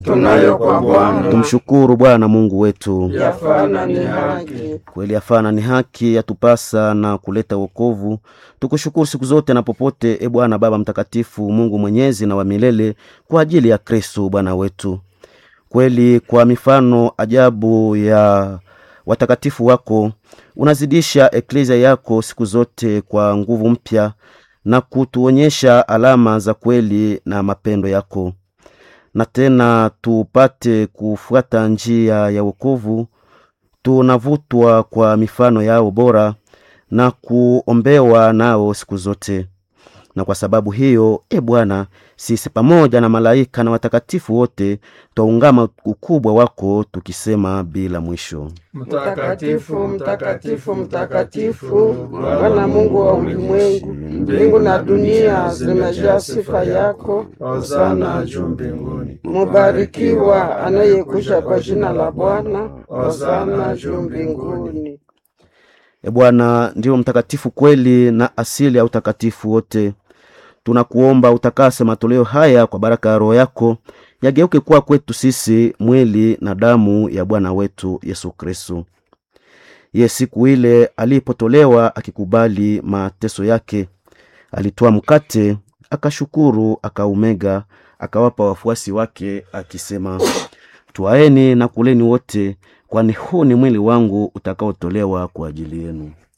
tunayo kwa Bwana, Tumshukuru Bwana Mungu wetu. yafana ni haki. Kweli afana ni haki yatupasa na kuleta wokovu. Tukushukuru siku zote na popote, e Bwana Baba Mtakatifu, Mungu mwenyezi na wa milele, kwa ajili ya Kristo Bwana wetu. Kweli kwa mifano ajabu ya watakatifu wako unazidisha eklezia yako siku zote kwa nguvu mpya na kutuonyesha alama za kweli na mapendo yako, na tena tupate kufuata njia ya wokovu tunavutwa kwa mifano yao bora na kuombewa nao siku zote. Na kwa sababu hiyo, e Bwana, sisi pamoja na malaika na watakatifu wote twaungama ukubwa wako tukisema bila mwisho: Mtakatifu, mtakatifu, mtakatifu, Bwana Mungu wa ulimwengu, mbingu na dunia zimejaa sifa yako. Hosana juu mbinguni. Mubarikiwa anayekuja kwa jina la Bwana. Hosana juu mbinguni. E Bwana ndiyo mtakatifu kweli na asili ya utakatifu wote. Tunakuomba utakase matoleo haya kwa baraka ya Roho yako, yageuke kuwa kwetu sisi mwili na damu ya Bwana wetu Yesu Kristo. Ye siku ile alipotolewa akikubali mateso yake, alitoa mkate, akashukuru, akaumega, akawapa wafuasi wake akisema, twaeni na kuleni wote, kwani huu ni mwili wangu utakaotolewa kwa ajili yenu.